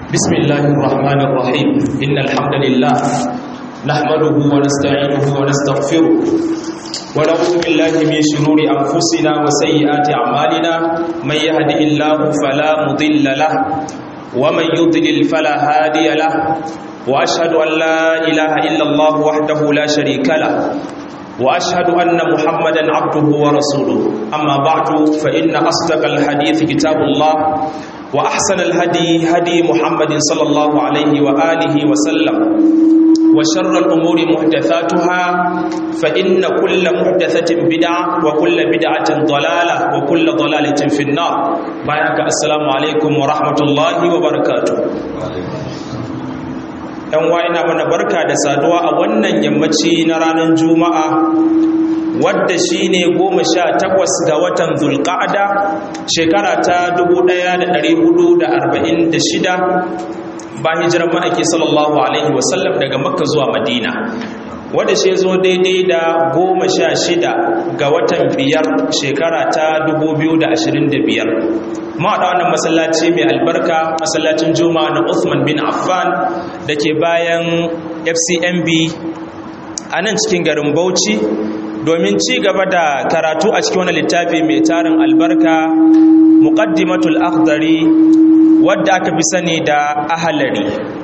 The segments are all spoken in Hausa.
بسم الله الرحمن الرحيم إن الحمد لله نحمده ونستعينه ونستغفره ونعوذ بالله من شرور أنفسنا وسيئات أعمالنا من يهده الله فلا مضل له ومن يضلل فلا هادي له وأشهد أن لا إله إلا الله وحده لا شريك له واشهد ان محمدا عبده ورسوله اما بعد فان اصدق الحديث كتاب الله واحسن الهدي هدي محمد صلى الله عليه واله وسلم وشر الامور محدثاتها فان كل محدثه بدعه وكل بدعه ضلاله وكل ضلاله في النار بارك السلام عليكم ورحمه الله وبركاته yan wa ina mana barka da saduwa a wannan yammaci na ranar juma'a wadda shi ne goma sha takwas ga watan zulƙa'ada shekara ta 1446 ba hijirar ma'aiki sallallahu alaihi wasallam daga makka zuwa madina wadda shi zo daidai da goma sha shida ga watan biyar shekara ta 2025 mawaɗa wannan masallaci mai albarka masallacin juma'a na Uthman bin Affan da ke bayan FCMB a nan cikin garin Bauchi domin ci gaba da karatu a cikin wani littafi mai tarin albarka muqaddimatul akhdari wadda aka fi sani da ahalari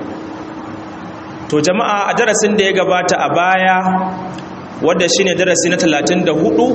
to jama'a a darasin da ya gabata a baya wadda shine darasi na 34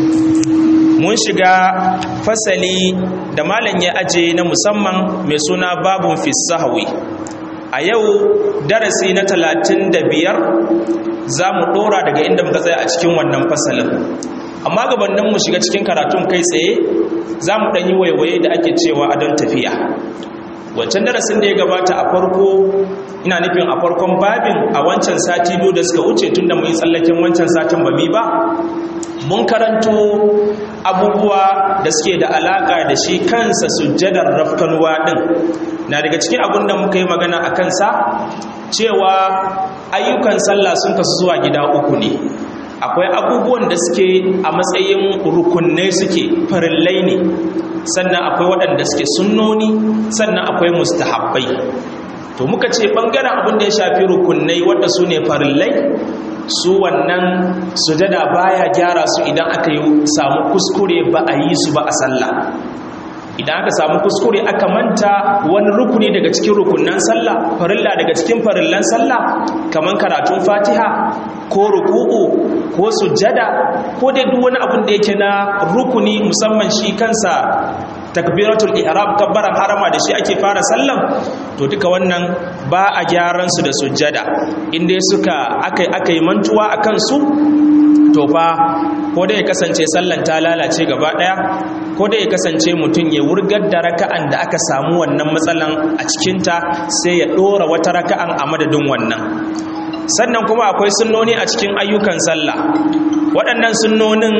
mun shiga fasali da malam ya aje na musamman mai suna babun fisahawi a yau darasi na talatin da biyar za mu ɗora daga inda muka tsaya a cikin wannan fasalin amma gabanin mu shiga cikin karatun kai tsaye za mu ɗanyi waiwaye da ake cewa a don tafiya wancan darasin da ya gabata a farko ina nufin a farkon babin a wancan sati biyu da suka wuce tun da mu yi tsallaken wancan satin ba mi ba mun karanto abubuwa da suke da alaƙa da shi kansa sujjadar rafkanuwa ɗin na daga cikin abin da muka yi magana a kansa cewa ayyukan sallah sun kasu zuwa gida uku ne akwai abubuwan da suke a matsayin rukunai suke farillai ne sannan akwai waɗanda suke sunnoni sannan akwai mustahabbai to muka ce ɓangaren abin da ya shafi rukunai wadda su ne farillai su wannan sujada baya gyara su idan aka yi samu kuskure ba a yi su ba a sallah idan aka samu kuskure aka manta wani rukuni daga cikin rukunan sallah farilla daga cikin farillan sallah kaman karatun fatiha ko ruku'u ko sujada ko dai duk wani abin da yake na rukuni musamman shi kansa takbiratul ihram kabbaran harama da shi ake fara sallan to duka wannan ba a gyaran su da sujjada inda suka akai akai mantuwa akan su to fa ko da ya kasance sallan ta lalace gaba daya ko da ya kasance mutum ya wurgar da raka'an da aka samu wannan matsalan a cikinta sai ya dora wata raka'an a madadin wannan sannan kuma akwai sunnoni a cikin ayyukan sallah waɗannan sunnonin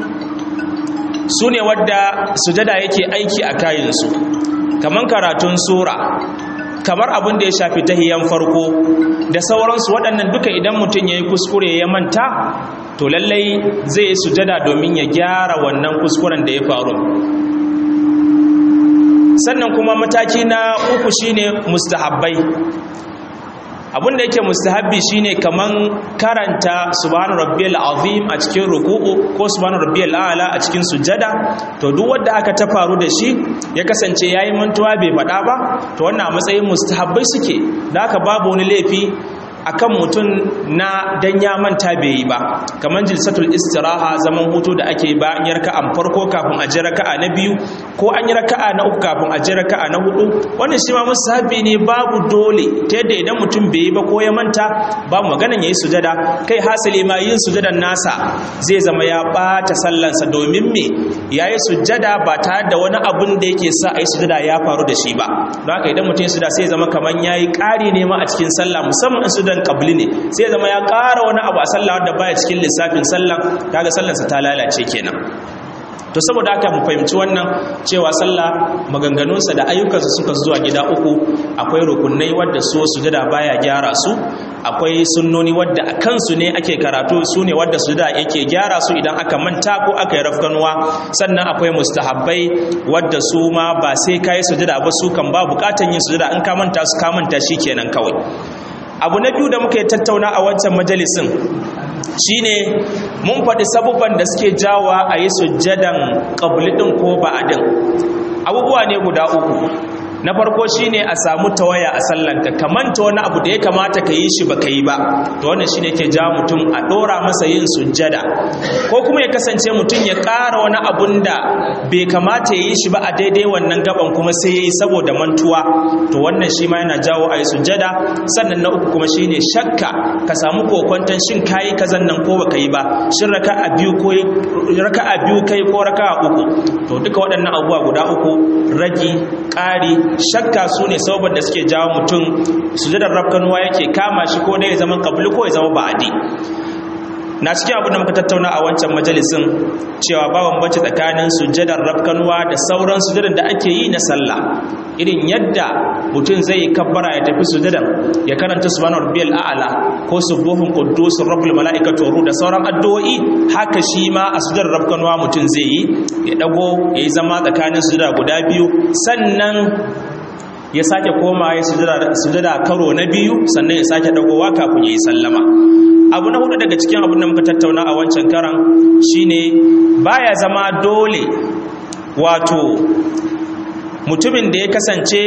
su ne wadda sujada yake aiki a kayansu kamar karatun sura kamar abin da ya shafi tahiyan farko da sauransu waɗannan duka idan mutum ya yi kuskure ya manta to lallai zai yi sujada domin ya gyara wannan kuskuren da ya faru sannan kuma mataki na uku shine mustahabbai abin da yake mustahabbi shine kaman karanta subhana rabbiyal azim a cikin ruku'u ko subhana rabbiyal a'la a cikin sujada to duk wanda aka ta faru da shi ya kasance yayi mantuwa bai faɗa ba to wannan a matsayin mustahabbai suke da haka babu wani laifi akan mutum na dan ya manta bai yi ba kamar jilsatul istiraha zaman hutu da ake ba an yi raka'an farko kafin a ji raka'a na biyu ko an yi raka'a na uku kafin a ji raka'a na hudu wannan shi ma musahabi ne babu dole ta yadda idan mutum bai yi ba ko ya manta babu maganan yayi sujada kai hasali ma yin sujadan nasa zai zama ya bata sallansa domin me yayi sujada ba tare da wani abun da yake sa ayi sujada ya faru da shi ba don haka idan mutum ya sujada sai zama kaman yayi ƙari ne ma a cikin sallah musamman in sujudan qabli ne sai zama ya ƙara wani abu a sallah wanda baya cikin lissafin sallah kaga sallarsa ta lalace kenan to saboda haka mu fahimci wannan cewa sallah maganganunsa da ayyukansa suka zuwa gida uku akwai rukunai wadda su sujada baya gyara su akwai sunnoni wadda a kansu ne ake karatu su ne wadda su da yake gyara su idan aka manta ko aka yi rafkanuwa sannan akwai mustahabbai wadda su ma ba sai ka yi sujada ba su kan ba bukatan yin sujada in ka manta su ka manta shi kenan kawai abu na biyu da muka yi tattauna a wancan majalisin shine mun faɗi sabubban da suke jawa a yi sujjadan ƙabli ɗin ko ba'adin abubuwa ne guda uku na farko shine a samu tawaya a sallanka kamanta wani abu da ya kamata ka yi shi ba ka yi ba to wannan shine ke ja mutum a ɗora masa yin sujjada ko kuma ya kasance mutum ya ƙara wani abun da bai kamata ya yi shi ba a daidai wannan gaban kuma sai ya yi saboda mantuwa to wannan shi ma yana jawo a yi sujjada sannan na uku kuma shine shakka ka samu kokwanton shin kayi kazan nan ko baka yi ba shin raka a biyu ko raka a biyu kai ko raka a uku to duka waɗannan abubuwa guda uku ragi ƙari shakka su ne sababin da suke jawo mutum sujadar rafkanuwa yake kama shi ko dai ya zama kabulu ko ya zama ba'adi na cikin abin da muka tattauna a wancan majalisin cewa ba bambanci tsakanin sujadar rafkanuwa da sauran sujadar da ake yi na sallah irin yadda mutum zai yi kabbara ya tafi sujadar ya karanta subhanahu rabbiyal a'la ko subuhun quddus rabbul malaikatu ruh da sauran addu'o'i haka shi ma a sujadar rafkanuwa mutum zai yi ya dago ya yi zama tsakanin sujada guda biyu sannan ya sake koma ya sujada karo na biyu sannan ya sake dagowa kafin ya yi sallama abu na hudu daga cikin abin da muka tattauna a wancan karan shine baya zama dole wato mutumin da ya kasance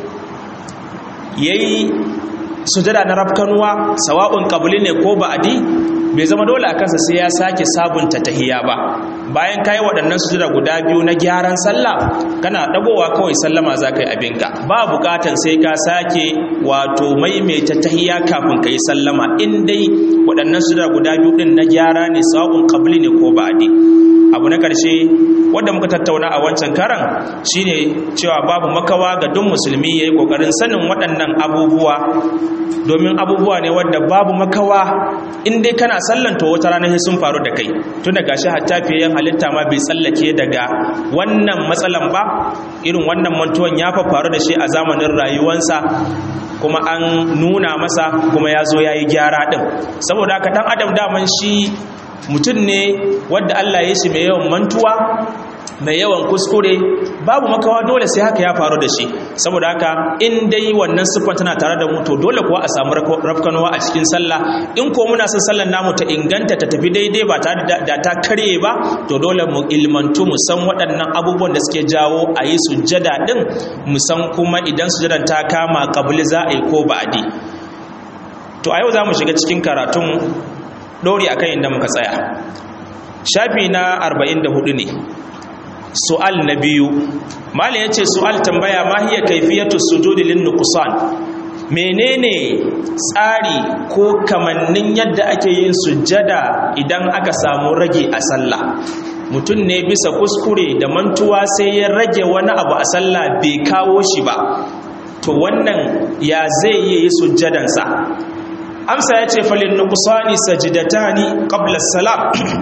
yayi sujada na rafkanuwa sawa'un qabli ne ko ba'di bai zama dole a kansa sai ya sake sabunta tahiya ba bayan kayi waɗannan sujada guda biyu na gyaran sallah kana dagowa kawai sallama za ka yi abinka ba bukatan sai ka sake wato maimaita tahiya kafin ka yi sallama in dai waɗannan sujada guda biyu ɗin na gyara ne sawa'un qabli ne ko ba'di abu na ƙarshe wanda muka tattauna a wancan karan shine cewa babu makawa ga duk musulmi ya yi ƙoƙarin sanin waɗannan abubuwa domin abubuwa ne wadda babu makawa in dai kana sallanta wata rana sai sun faru da kai tun daga shi hatta fiye halitta ma bai tsallake daga wannan matsalan ba irin wannan mantuwan ya fa faru da shi a zamanin rayuwansa kuma an nuna masa kuma ya zo ya yi gyara ɗin saboda haka ɗan adam daman shi mutum ne wadda Allah ya shi mai yawan mantuwa mai yawan kuskure babu makawa dole sai haka ya faru da shi saboda haka in dai wannan siffar tana tare da mu to dole kuwa a samu rafkanuwa a cikin sallah in ko muna son sallar namu ta inganta ta tafi daidai ba tare da ta karye ba to dole mu ilmantu mu san waɗannan abubuwan da suke jawo a yi sujjada din mu san kuma idan sujjadan ta kama kabili za a yi ko ba'adi to a yau za mu shiga cikin karatun ɗori akan inda muka tsaya shafi na 44 ne su'al na biyu malin ya ce su'al tambaya ma hiya kaifiyatu sujudi lin nuqsan menene tsari ko kamannin yadda ake yin sujjada idan aka samu rage a sallah mutum ne bisa kuskure da mantuwa sai ya rage wani abu a sallah bai kawo shi ba to wannan ya zai yi sujjadansa amsa ya ce falin nukusani sajidatani qabla salam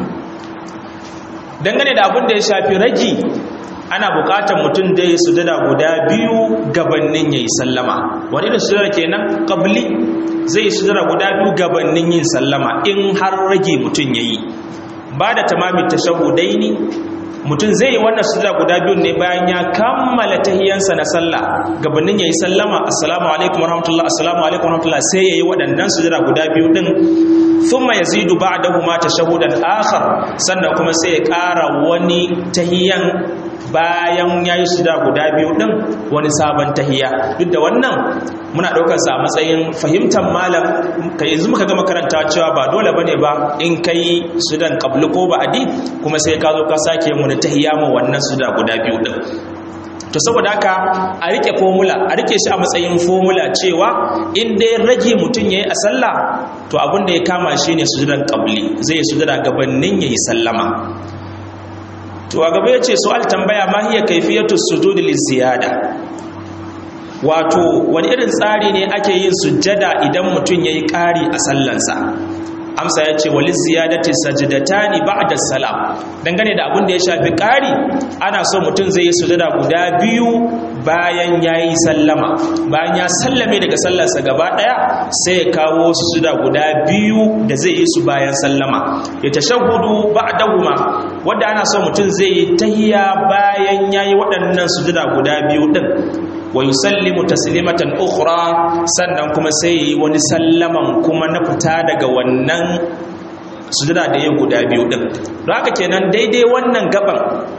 dangane da abin da ya shafi ragi ana bukatar mutum da ya sujada guda biyu gabanin yayi sallama wani da sujada kenan qabli zai sujada guda biyu gabanin yin sallama in har rage mutum yayi ba da tamamin tashahudaini mutum zai yi wannan sujada guda biyu ne bayan ya kammala tahiyansa na sallah gabanin yayi sallama assalamu alaikum warahmatullahi assalamu alaikum warahmatullahi sai yayi waɗannan sujada guda biyu din thumma yazidu ba'dahuma tashahudan akhar sannan kuma sai ya ƙara wani tahiyan bayan yayi sujada guda biyu din wani sabon tahiya duk da wannan muna ɗaukar sa a matsayin fahimtar malam kai yanzu muka gama karanta cewa ba dole bane ba in kai sudan qablu ko ba'di kuma sai ka zo ka sake mu na tahiya mu wannan suda guda biyu din to saboda haka a rike formula a rike shi a matsayin formula cewa in dai rage mutum yayi a sallah to abin da ya kama shi ne sujudan qabli zai yi sujada gabanin yayi sallama to a gaba yace su'al tambaya ma hiya kayfiyatu sujudi liziyada wato wani irin tsari ne ake yin sujjada idan mutum yayi ƙari a sallansa amsa ya ce wali ziyadati sajdatani ba'da salam dangane da abin da ya shafi ƙari ana so mutum zai yi sujada guda biyu bayan ya yi sallama bayan ya sallame daga sallarsa gaba ɗaya sai ya kawo sujuda guda biyu da zai yi su bayan sallama ya tashahudu ba'dahuma wanda ana so mutum zai yi tahiya bayan ya yi waɗannan sujuda guda biyu ɗin wa yusallimu taslimatan ukhra sannan kuma sai yi wani sallaman kuma na fita daga wannan sujada da yin guda biyu din don haka kenan daidai wannan gaban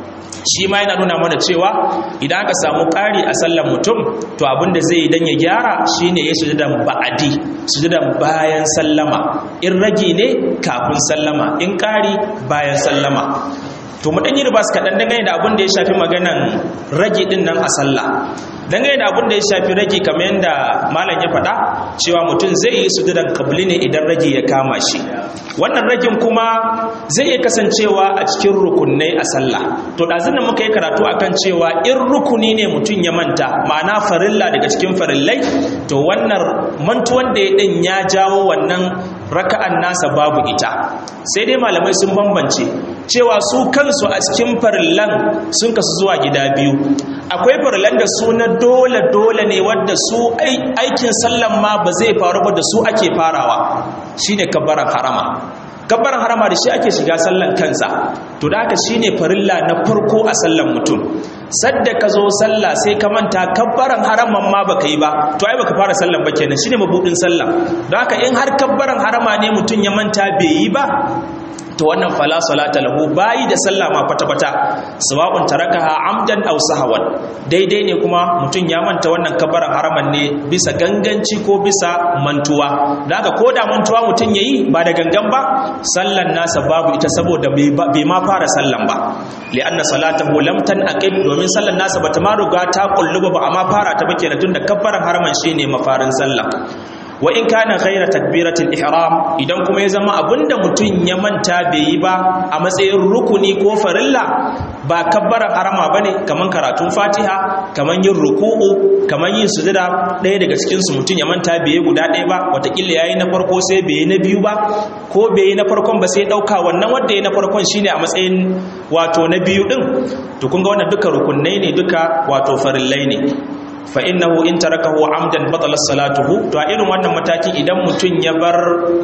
shi ma yana nuna mana cewa idan aka samu ƙari a sallan mutum to abinda zai yi don ya gyara shine ya sujudan ba'adi sujudan bayan sallama in ragi ne kafin sallama in ƙari bayan sallama to mu dan yi ribas kaɗan dangane da abin da ya shafi maganan ragi din nan a sallah dangane da abin da ya shafi ragi kamar yadda malam ya faɗa cewa mutum zai yi sujudan kabli ne idan ragi ya kama shi wannan ragin kuma zai iya kasancewa a cikin rukunai a sallah to ɗazun da muka yi karatu akan cewa in rukuni ne mutum ya manta ma'ana farilla daga cikin farillai to wannan mantuwan da ya ɗin ya jawo wannan raka'an nasa babu ita sai dai malamai sun bambance cewa su kansu a cikin farillan sun kasu zuwa gida biyu akwai farillan da su na dole dole ne wadda su aikin sallan ma ba zai faru ba da su ake farawa shine kabbaran harama kabbaran harama da shi ake shiga sallan kansa to da haka shine farilla na farko a sallan mutum sadda ka zo sallah sai ka manta kabbaran haraman ma baka yi ba to ai baka fara sallan ba kenan shine mabudin sallah don haka in har kabbaran harama ne mutum ya manta bai yi ba to wannan fala salata lahu bayi da sallah ma kwata kwata sawa'un tarakaha amdan aw sahawan daidai ne kuma mutum ya manta wannan kabbaran haraman ne bisa ganganci ko bisa mantuwa daga ko da mantuwa mutum yayi ba da gangan ba sallan nasa babu ita saboda bai ma fara sallan ba li'anna salatahu lam tanaqib domin sallan nasa bata ma riga ta kulluba ba amma fara ta bake tunda kabbaran haraman shine mafarin sallah wa in kana ghaira takbiratul ihram idan kuma ya zama abinda mutum ya manta bai yi ba a matsayin rukuni ko farilla ba kabbaran harama bane kaman karatun fatiha kaman yin ruku'u kaman yin sujada ɗaya daga cikin su mutum ya manta bai yi guda ɗaya ba watakila yayi na farko sai bai yi na biyu ba ko bai yi na farkon ba sai ɗauka wannan wanda ya na farkon shine a matsayin wato na biyu din to kun ga wannan duka rukunai ne duka wato farillai ne fa innahu in tarakahu amdan batala salatuhu to a irin wannan mataki idan mutun ya bar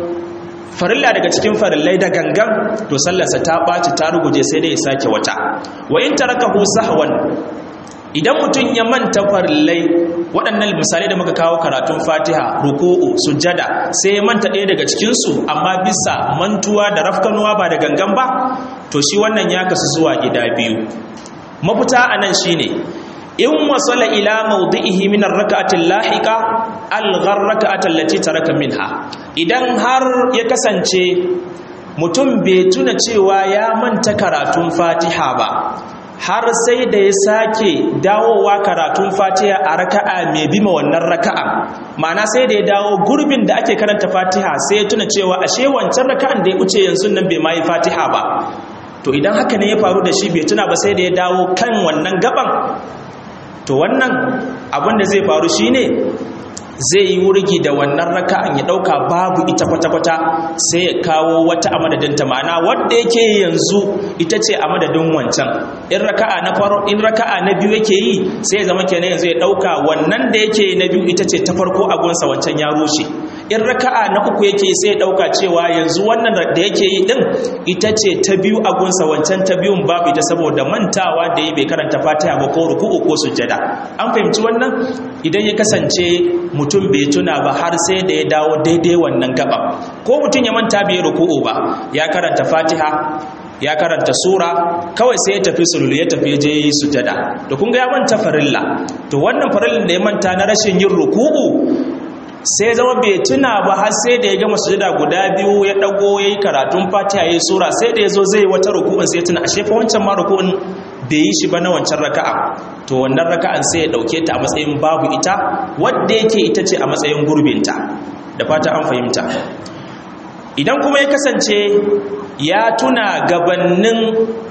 farilla daga cikin farillai da gangan to sallarsa ta ɓaci ta ruguje sai dai ya sake wata wa in tarakahu sahwan idan mutum ya manta farillai waɗannan misalai da muka kawo karatun fatiha ruku'u sujjada sai ya manta ɗaya daga cikinsu amma bisa mantuwa da rafkanuwa ba da gangan ba to shi wannan ya kasu zuwa gida biyu mafita a nan shine in wasala ila mawdi'ihi min ar-rak'ati al-lahiqa al-ghar rak'ati allati taraka minha idan har ya kasance mutum bai tuna cewa ya manta karatun Fatiha ba har sai da ya sake dawowa karatun Fatiha a raka'a mai bima wannan raka'a ma'ana sai da ya dawo gurbin da ake karanta Fatiha sai ya tuna cewa ashe wancan raka'an da ya wuce yanzu nan bai ma yi Fatiha ba to idan haka ne ya faru da shi bai tuna ba sai da ya dawo kan wannan gaban to wannan abin da zai faru shine zai yi wurgi da wannan raka'an ya dauka babu ita kwata-kwata sai ya kawo wata a madadinta ma'ana wadda yake yanzu ita ce a madadin wancan in raka'a na faro in raka'a na biyu yake yi sai ya zama kenan yanzu ya dauka wannan da yake na biyu ita ce ta farko a gunsa wancan ya rushe in raka'a na uku yake sai ya dauka cewa yanzu wannan da yake yi din ita ce ta biyu a gunsa wancan ta biyun babu ita saboda mantawa da yi bai karanta fatiha ba ko ruku'u ko sujjada an fahimci wannan idan ya kasance mutum bai tuna ba har sai da ya dawo daidai wannan gaba ko mutum ya manta bai ruku'u ba ya karanta fatiha ya karanta sura kawai sai ya tafi sululu ya tafi je yi sujada to kun ga ya manta farilla to wannan farillan da ya manta na rashin yin ruku'u sai zama bai tuna ba har sai da ya gama sujada guda biyu ya dago yayi karatun fatiha yayi sura sai da yazo zai wata ruku'un sai tuna ashe fa wancan ma ruku'un bai yi shi ba na wancan raka'a to wannan raka'an sai ya dauke ta a matsayin babu ita wadda yake ita ce a matsayin gurbinta da fata an fahimta idan kuma ya kasance ya tuna gabannin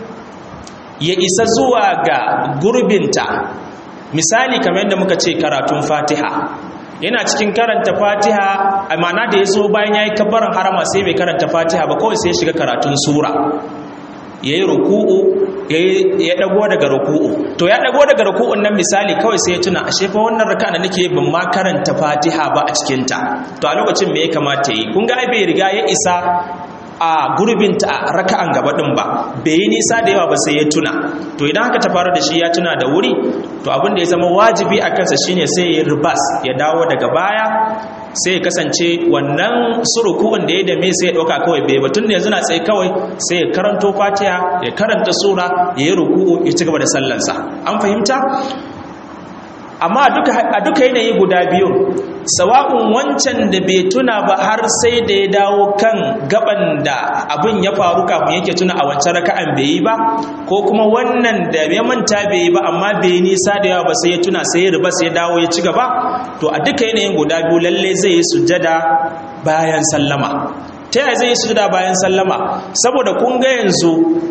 ya isa zuwa ga gurbinta misali kamar yadda muka ce karatun fatiha yana cikin karanta fatiha a mana da ya zo bayan ya yi kabbaran harama sai bai karanta fatiha ba kawai sai ya shiga karatun sura ya yi ruku'u ya dago daga ruku'u to ya dago daga ruku'un nan misali kawai sai ya tuna ashe fa wannan raka'a da nake ban ma karanta Fatiha ba a cikin ta to a lokacin me ya kamata yi kun ga ai bai riga ya isa a gurbinta a raka'an gaba din ba bai yi nisa da yawa ba sai ya tuna to idan haka ta faru da shi ya tuna da wuri to abin da ya zama wajibi a kansa shine sai ya ribas ya dawo daga baya sai ya kasance wannan suruku'un da ya dame sai ya ɗauka kawai bai batun da yanzu na tsaye kawai sai ya karanto fatiha ya karanta sura ya yi ruku'u ya ci gaba da sallansa an fahimta amma a duka yanayi guda biyu sawa'un wancan da bai tuna ba har sai da ya dawo kan gaban da abin ya faru kafin yake tuna a wancan raka'an bai yi ba ko kuma wannan da ya manta bai yi ba amma bai yi nisa da yawa ba sai ya tuna sai ya riba sai ya dawo ya ci gaba to a duka yanayin guda biyu lalle zai yi sujjada bayan sallama ta yaya zai yi sujjada bayan sallama saboda kun ga yanzu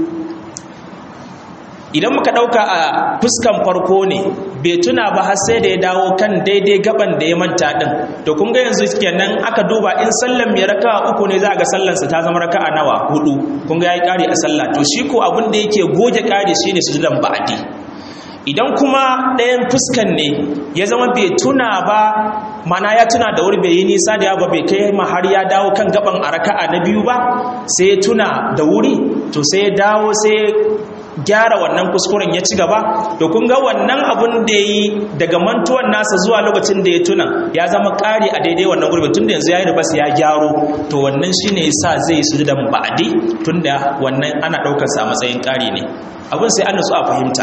idan muka ɗauka a fuskan farko ne bai tuna ba har sai da ya dawo kan daidai gaban da ya manta ɗin to kun ga yanzu kenan aka duba in sallan mai raka uku ne za a ga sallansa ta zama raka a nawa hudu kun ga ya yi ƙari a sallah to shi ko abin da yake goge ƙari shi ne sujudan ba'adi idan kuma ɗayan fuskan ne ya zama bai tuna ba mana ya tuna da wuri bai yi nisa da yawa bai kai ma har ya dawo kan gaban a raka'a na biyu ba sai ya tuna da wuri to sai ya dawo sai gyara wannan kuskuren ya ci gaba to kun ga wannan abun da ya yi daga mantuwan nasa zuwa lokacin da ya tuna ya zama ƙari a daidai wannan gurbin tunda yanzu ya yi ribas ya gyaro to wannan shine yasa zai su da ba'adi tunda wannan ana ɗaukar sa a matsayin ƙari ne abun sai an nutsu a fahimta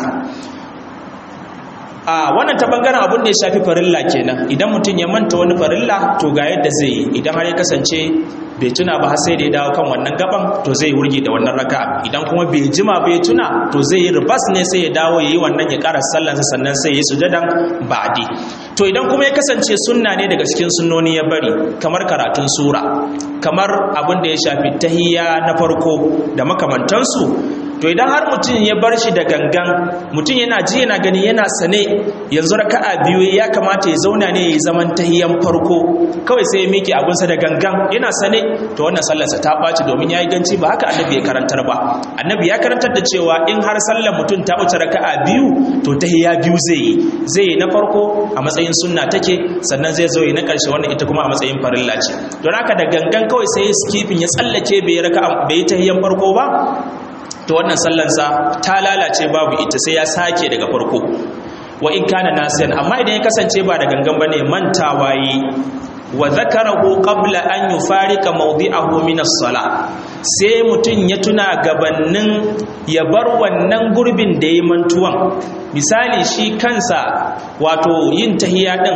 a wannan ta bangaren abun da ya shafi farilla kenan idan mutum ya manta wani farilla to ga yadda zai yi idan har ya kasance bai tuna ba har sai da ya dawo kan wannan gaban to zai wurge da wannan raka'a idan kuma bai jima bai tuna to zai yi ribas ne sai ya dawo yayi wannan ya ƙara sallansa sannan sai ya yi sujadan ba'di to idan kuma ya kasance sunna ne daga cikin sunnoni ya bari kamar karatun sura kamar abin da ya shafi tahiyya na farko da makamantansu to idan har mutum ya bar shi da gangan mutum yana ji yana gani yana sane yanzu raka'a biyu ya kamata ya zauna ne ya zaman tahiyan farko kawai sai ya miƙe abunsa da gangan yana sane to wannan sallarsa ta ɓaci domin ya yi ganci ba haka annabi ya karantar ba annabi ya karantar da cewa in har sallar mutum ta wuce raka'a biyu to tahiya biyu zai yi zai yi na farko a matsayin sunna take sannan zai zo yi na ƙarshe wannan ita kuma a matsayin farilla ce don haka da gangan kawai sai skifin ya tsallake bai raka'a bai yi tahiyan farko ba to wannan sallansa ta lalace babu ita sai ya sake daga farko wa in kana nasiyan amma idan ya kasance ba da gangan bane mantawa yi wa zakarahu qabla an yufarika mawdi'ahu min as-sala sai mutun ya tuna gabannin ya bar wannan gurbin da yayi mantuwan misali shi kansa wato yin tahiyya din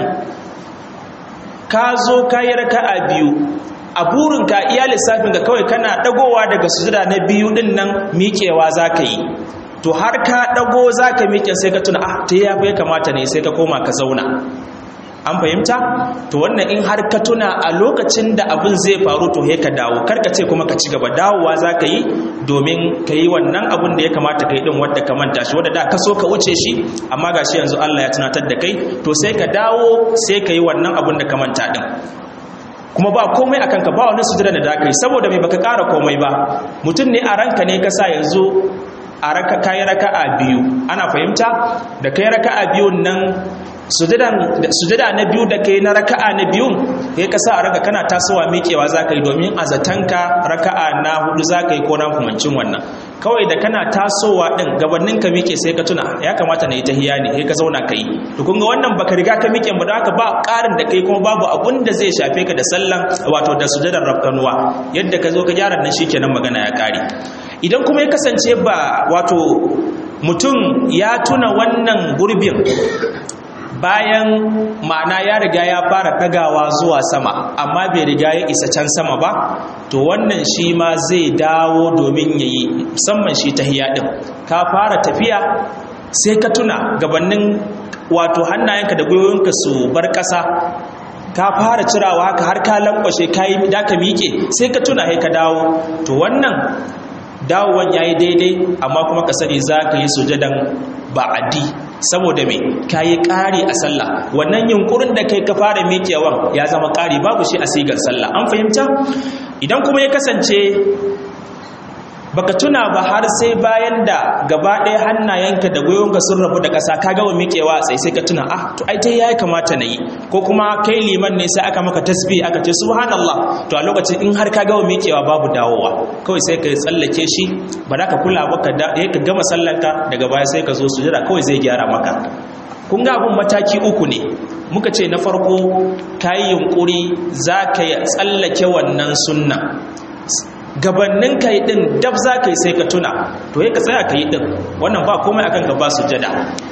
ka zo kayi raka'a biyu a burinka iya lissafin ka kawai kana dagowa daga sujuda na biyu din nan miƙewa za ka yi to har ka dago za ka miƙe sai ka tuna ah ta ya bai kamata ne sai ka koma ka zauna an fahimta to wannan in har ka tuna a lokacin da abin zai faru to ka dawo kar ka ce kuma ka ci gaba dawowa za ka yi domin ka yi wannan abin da ya kamata ka yi din wadda ka manta shi wadda da ka so ka wuce shi amma gashi yanzu Allah ya tunatar da kai to sai ka dawo sai ka yi wannan abin da ka manta din kuma ba komai akan ka ba wani sujada da dakai saboda mai baka ƙara komai ba mutum ne a ranka ne ka sa yanzu a raka kayi raka'a biyu ana fahimta da kai raka'a biyun nan sujada na biyu da kai na raka'a na biyun kai ka sa a raka kana tasowa miƙewa za ka yi domin a zatanka raka'a na hudu za ka yi ko na kumancin wannan kawai da kana tasowa din gabanin ka miƙe sai ka tuna ya kamata na yi tahiya ne sai ka zauna ka yi to kun ga wannan baka riga ka miƙe ba haka ba ƙarin da kai kuma babu abun da zai shafe ka da sallan wato da sujadar rafkanuwa yadda ka zo ka gyara nan shikenan magana ya ƙare idan kuma ya kasance ba wato mutum ya tuna wannan gurbin bayan ma'ana ya riga ya fara ɗagawa zuwa sama amma bai riga ya isa can sama ba to wannan shi ma zai dawo domin ya yi musamman shi ta ɗin ka fara tafiya sai ka tuna gabanin wato hannayenka da gwiwoyinka su bar ƙasa ka fara cirawa haka har ka lankwashe ka yi da ka miƙe sai ka tuna sai ka dawo to wannan dawowan ya yi daidai amma kuma ka sani za ka yi sujadan ba'adi saboda mai ka yi ƙari a sallah wannan yunkurin da kai ka fara miƙewan ya zama ƙari babu shi a sigar sallah an fahimta idan kuma ya kasance baka tuna ba har sai bayan da gaba ɗaya hannayenka da gwiwonka sun rabu da ƙasa ka gama miƙewa a tsaye sai ka tuna ah to ai ta ya kamata na yi ko kuma kai liman ne sai aka maka tasbih aka ce subhanallah to a lokacin in har ka gama miƙewa babu dawowa kawai sai ka tsallake shi ba za ka kula ba ka ka gama sallanka daga baya sai ka zo sujada kawai zai gyara maka kun ga abun mataki uku ne muka ce na farko ka yi yunƙuri za ka tsallake wannan sunna gabannin ka yi ɗin dab za ka yi sai ka tuna to ya ka tsaya ka yi ɗin wannan ba komai akan ka ba sujada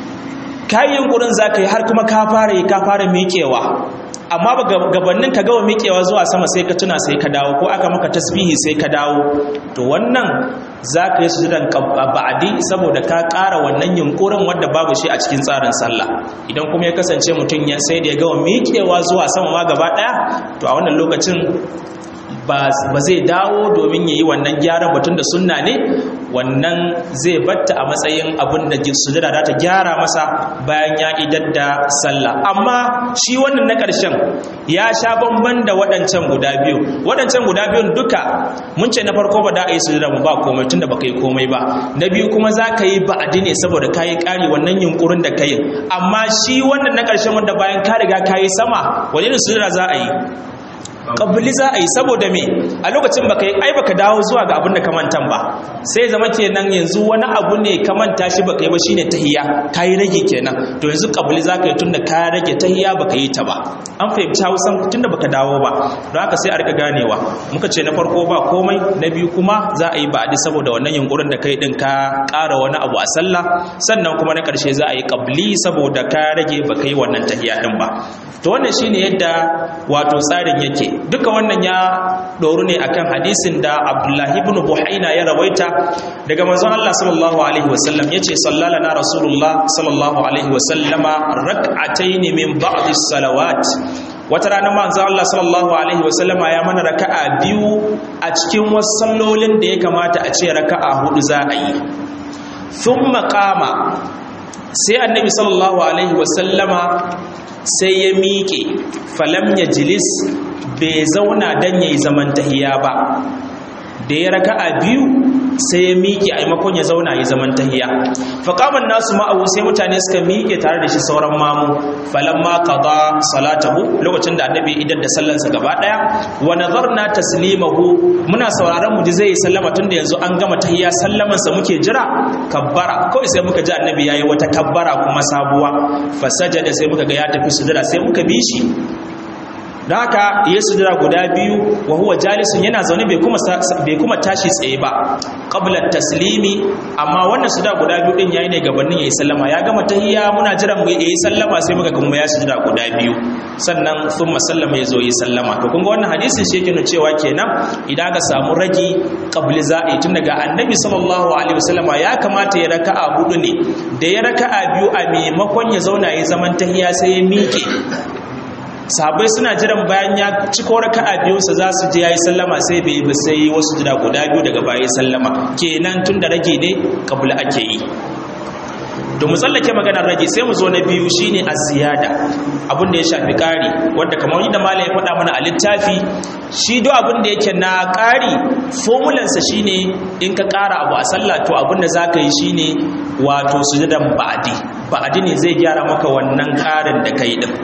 ka yi yunƙurin za ka yi har kuma ka fara yi ka fara miƙewa amma ba gabannin ka gawa miƙewa zuwa sama sai ka tuna sai ka dawo ko aka maka tasbihi sai ka dawo to wannan za ka yi sujudan ba'adi saboda ka ƙara wannan yunƙurin wanda babu shi a cikin tsarin sallah idan kuma ya kasance mutum ya sai da ya gawa miƙewa zuwa sama ma gaba ɗaya to a wannan lokacin ba zai dawo domin ya yi wannan gyaran batun da sunna ne wannan zai batta a matsayin abin da sujada za ta gyara masa bayan ya idar da sallah amma shi wannan na ƙarshen ya sha bamban da waɗancan guda biyu waɗancan guda biyun duka mun ce na farko ba da a yi sujada mu ba komai tunda baka yi komai ba na biyu kuma za ka yi ba'adi ne saboda ka yi ƙari wannan yunkurin da ka yi amma shi wannan na ƙarshen wanda bayan ka riga ka yi sama wani irin sujada za a yi kabili za a yi saboda me a lokacin baka ai baka dawo zuwa ga abin da ka mantan ba sai zama kenan yanzu wani abu ne ka manta shi baka yi ba shine tahiyya kai rage kenan to yanzu kabili za ka yi tunda ka rage tahiyya baka yi ta ba an fahimci Hausan tunda baka dawo ba don haka sai a rika ganewa muka ce na farko ba komai na biyu kuma za a yi ba'adi saboda wannan yunkurin da kai din ka ƙara wani abu a sallah sannan kuma na ƙarshe za a yi kabili saboda ka rage baka yi wannan tahiyya din ba to wannan shine yadda wato tsarin yake duka wannan ya doru ne akan hadisin da Abdullahi ibn Buhaina ya rawaita daga manzon Allah sallallahu alaihi wasallam yace sallala na Rasulullah sallallahu alaihi wasallama rak'atayn min ba'd salawat wata rana manzon Allah sallallahu alaihi wasallama ya mana raka'a biyu a cikin wasu sallolin da ya kamata a ce raka'a hudu za a yi thumma qama sai annabi sallallahu alaihi wasallama sai ya miƙe falam ya jilis bai zauna don ya yi zaman tahiya ba da ya raka a biyu sai ya miƙe a maimakon ya zauna ya zaman tahiya faƙaman nasu ma'abu sai mutane suka miƙe tare da shi sauran mamu falan ma qada salatahu lokacin da annabi idan da sallansa gaba ɗaya wa nazarna taslimahu muna sauraron mu ji zai yi sallama tun da yanzu an gama tahiya sallaman sa muke jira kabbara kawai sai muka ji annabi yayi wata kabbara kuma sabuwa fasajada sai muka ga ya tafi sujada sai muka bi shi da haka ya sujada guda biyu wa huwa jalisun yana zaune bai kuma bai kuma tashi tsaye ba qabla taslimi amma wannan sujada guda biyu din yayi ne gabanin yayi sallama ya gama tahiyya muna jiran mu yayi sallama sai muka kuma ya sujada guda biyu sannan thumma sallama yazo yi sallama to kun ga wannan hadisin shi yake nuna cewa kenan idan ka samu ragi qabli za'i tun daga annabi sallallahu alaihi wasallama ya kamata ya raka'a hudu ne da ya raka'a biyu a maimakon ya zauna yayi zaman tahiyya sai ya miƙe sahabbai suna jiran bayan ya ci raka a biyunsa za su je ya yi sallama sai bai ba sai wasu jira guda biyu daga baya sallama kenan tun da rage ne kabula ake yi da mu tsallake maganar rage sai mu zo na biyu shine az-ziyada abin da ya shafi ƙari wanda kamar yadda malam ya faɗa mana a littafi shi do abin da yake na ƙari formulansa shine in ka ƙara abu a sallah to abin da zaka yi shine wato sujudan ba'adi ba'adi ne zai gyara maka wannan ƙarin da kai din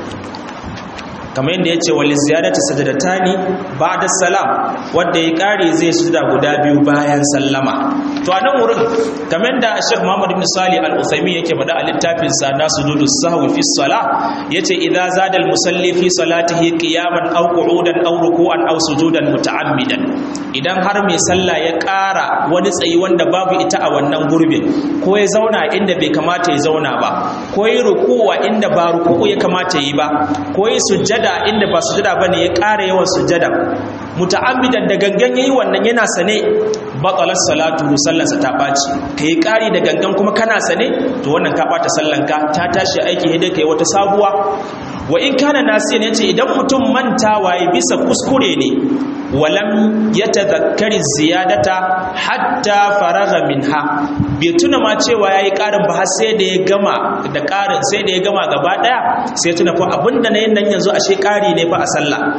kamar yadda ya ce wali ziyadati sajadatani ba'da salam wanda ya kare zai sujuda guda biyu bayan sallama to a nan wurin kamar da Sheikh Muhammad ibn Salih Al-Uthaymeen yake faɗa a littafin sa na sujudu sahwi fi salah yace idza zada al-musalli fi salatihi qiyaman aw qu'udan aw ruku'an aw sujudan muta'ammidan idan har mai sallah ya ƙara wani tsayi wanda babu ita a wannan gurbin ko ya zauna inda bai kamata ya zauna ba ko ya rukuwa inda ba ruku'u ya kamata yi ba ko ya sujjada sujada inda ba sujada bane ya ƙara yawan sujada muta'ammidan da gangan yayi wannan yana sane batalat salatu sallansa ta baci kai ƙari da gangan kuma kana sane to wannan ka bata sallanka ta tashi aiki hede kai wata sabuwa wa in kana nasiyan yace idan mutum mantawa ya bisa kuskure ne walam yatadhakkari ziyadata hatta faragha minha bai tuna ma cewa yayi ƙarin ba har sai da ya gama da ƙarin sai da ya gama gaba daya sai tuna fa abinda na yin nan yanzu ashe ƙari ne fa a sallah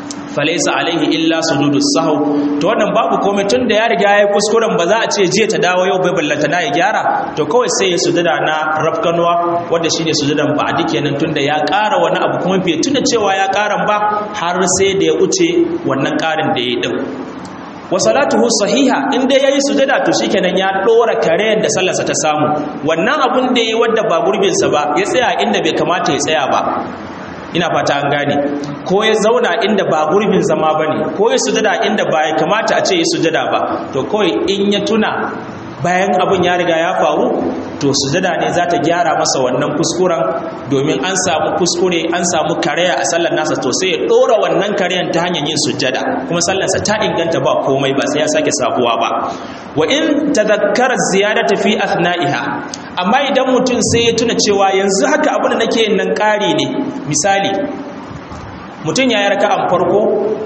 falaisa alaihi illa sujudus sahw to wannan babu komai tun da ya riga ya kuskuren ba za a ce jiya ta dawo yau bai ballanta na ya gyara to kawai sai ya sujada na rafkanuwa wanda shine sujudan ba'di kenan tun da ya ƙara wani abu kuma bai tuna cewa ya ƙaran ba har sai da ya wuce wannan ƙarin da ya din wa salatuhu sahiha in dai yayi sujada to shikenan ya dora karen da sallarsa ta samu wannan abun da yayi wanda ba gurbin sa ba ya tsaya inda bai kamata ya tsaya ba ina fata an gane ko ya zauna inda ba gurbin zama bane ko ya sujada inda ba ya kamata a ce ya sujada ba to kawai in ya tuna bayan abun ya riga ya faru to sujada ne za ta gyara masa wannan kuskuren domin an samu kuskure an samu karaya a sallar nasa to sai ya dora wannan karayan ta hanyar yin sujada kuma sallarsa ta inganta ba komai ba sai ya sake sabuwa ba wa in tadhakkara ziyadata fi athna'iha amma idan mutum sai ya tuna cewa yanzu haka abin da nake yin nan ƙari ne misali mutum ya yi raka'an farko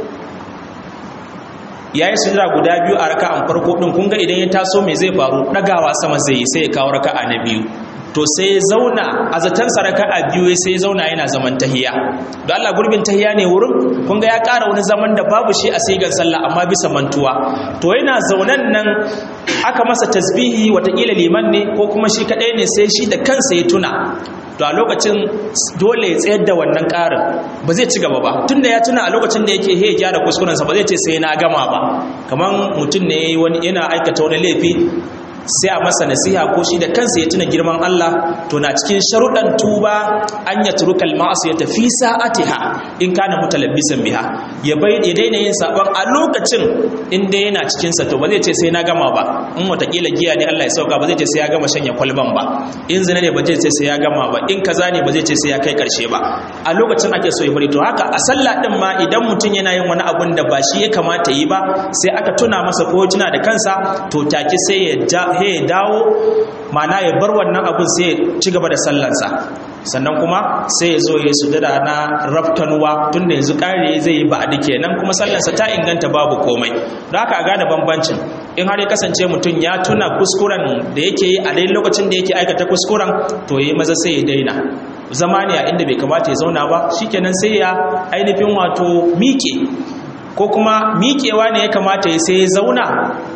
ya yi sujada guda biyu a raka'an farko ɗin kun ga idan ya taso mai zai faru ɗagawa sama zai yi sai ya kawo raka'a na biyu to sai ya zauna a zatansa raka'a biyu sai ya zauna yana zaman tahiya don Allah gurbin tahiya ne wurin kun ga ya ƙara wani zaman da babu shi a sigar sallah amma bisa mantuwa to yana zaunan nan aka masa tasbihi watakila liman ne ko kuma shi kaɗai ne sai shi da kansa ya tuna to a lokacin dole ya tsayar da wannan ƙarin ba zai ci gaba ba tun da ya tuna a lokacin da yake he gyara kuskurensa ba zai ce sai na gama ba kamar mutum ne yana aikata wani laifi sai a masa nasiha ko shi da kansa ya tuna girman Allah to na cikin sharuɗan tuba an ya turukal ma'asu ya tafi sa'atiha in kana mutalabbisan biha ya bai ya daina yin sabon a lokacin in dai yana cikin sa to ba zai ce sai na gama ba in watakila giya ne Allah ya sauka ba zai ce sai ya gama shanya kwalban ba in zina ne ba zai ce sai ya gama ba in kaza ne ba zai ce sai ya kai karshe ba a lokacin ake so ya bari to haka a sallah din ma idan mutum yana yin wani abun da ba shi ya kamata yi ba sai aka tuna masa ko tuna da kansa to take sai ya ja he ya dawo mana ya bar wannan abin sai ya ci gaba da sallansa sannan kuma sai ya zo ya sujada na raftanuwa tun da yanzu kare zai yi ba'adi kenan kuma sallansa ta inganta babu komai don haka a gane bambancin in har ya kasance mutum ya tuna kuskuren da yake yi a dai lokacin da yake aikata kuskuren to ya yi maza sai ya daina zama ne a inda bai kamata ya zauna ba shikenan sai ya ainihin wato miƙe ko kuma miƙewa ne ya kamata ya sai ya zauna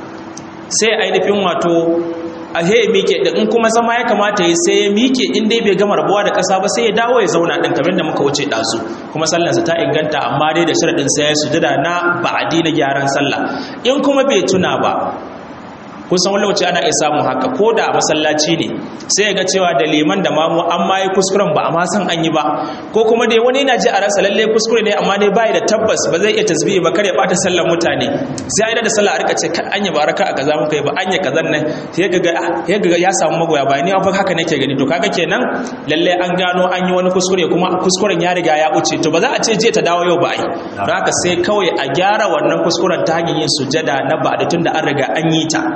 sai ainihin wato a he mike da in kuma zama ya kamata ya sai ya mike in dai bai gama rabuwa da ƙasa ba sai ya dawo ya zauna ɗin kamar da muka wuce ɗazu kuma sallansa ta inganta amma dai da sharaɗin sai ya sujada na ba'adi na gyaran sallah in kuma bai tuna ba kun san wani lokaci ana iya samun haka ko da a masallaci ne sai ya ga cewa da liman da mamu an ma yi kuskuren ba a ma san an yi ba ko kuma dai wani yana ji a ransa lalle kuskure ne amma dai bai da tabbas ba zai iya tasbihi ba kar ya bata sallar mutane sai a da sallah a rika ce kan anya baraka a kaza muka yi ba anya kazan nan sai ga ya ga ya samu magoya ba ni fa haka nake gani to kaga kenan lalle an gano an yi wani kuskure kuma kuskuren ya riga ya wuce to ba za a ce je ta dawo yau ba ai don haka sai kawai a gyara wannan kuskuren ta hanyar yin sujada na ba da tunda an riga an yi ta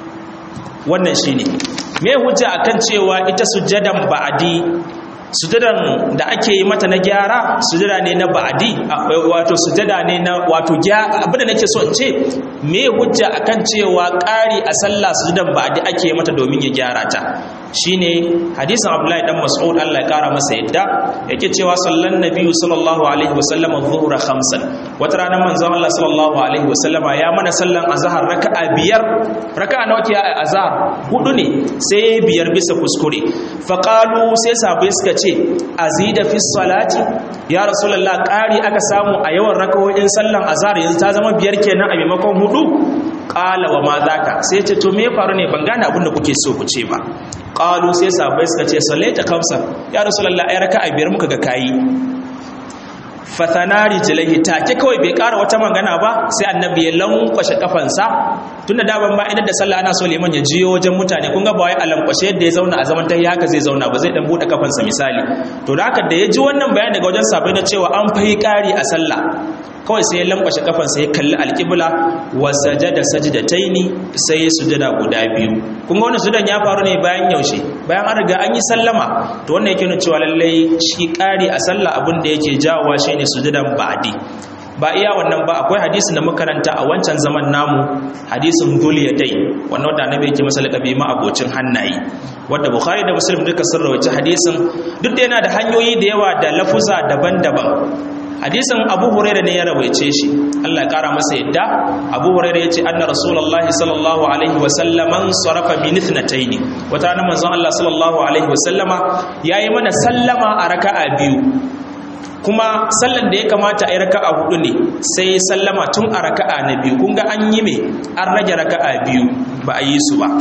wannan shine me hujja akan cewa ita sujjadan ba'adi sujjadan da ake yi mata na gyara sujjada ne na ba'adi wato sujjada ne na wato abinda nake so in ce me hujja akan cewa ƙari a sallah sujjadan ba'adi ake yi mata domin ya gyara ta shine hadisin Abdullahi dan Mas'ud Allah ya kara masa yadda yake cewa sallan nabiyyu sallallahu alaihi wasallam adh-dhuhra khamsan wata rana manzon Allah sallallahu alaihi wasallam ya mana sallan azhar raka'a biyar raka'a nawa ke a azhar hudu ne sai biyar bisa kuskure fa qalu sai sahabbai suka ce azida fi salati ya rasulullah qari aka samu a yawan raka'o'in sallan azhar yanzu ta zama biyar kenan a maimakon hudu qala wa ma zaka sai ce to me ya faru ne ban gane abin da kuke so ku ce ba qalu sai sahabbai suka ce sallaita khamsa ya rasulullah ai raka'a biyar muka ga kayi fatanari jilaihi take kawai bai kara wata magana ba sai annabi ya lankwashe kafansa tunda da ban ba idan da sallah ana so liman ya jiyo wajen mutane kun ga ba wai a lankwashe yadda ya zauna a zaman tahi haka zai zauna ba zai dan bude kafansa misali to da haka da ya ji wannan bayani daga wajen sabai na cewa an fahi kari a sallah kawai sai ya lankwashe kafansa ya kalli alƙibla wa sajada sajdataini sai ya sujada guda biyu kun ga wannan sujudan ya faru ne bayan yaushe bayan an riga an yi sallama to wannan yake nuna cewa lallai shi ƙari a sallah abin da yake jawowa shine sujudan ba'di ba iya wannan ba akwai hadisin da makaranta a wancan zaman namu hadisin dai wannan wanda annabi yake masa laqabi ma abocin hannaye wanda bukhari da muslim duka sun rawaita hadisin duk da yana da hanyoyi da yawa da lafuza daban-daban hadisin abu huraira ne ya rawaice shi Allah ya kara masa yadda abu huraira yace anna rasulullah sallallahu alaihi wa sallaman sarafa min ithnatayn wata nan manzon Allah sallallahu alaihi wa sallama yayi mana sallama a raka'a biyu kuma sallan da ya kamata a yi raka'a hudu ne sai sallama tun a raka'a na biyu kun ga an yi me an rage raka'a biyu ba a yi su ba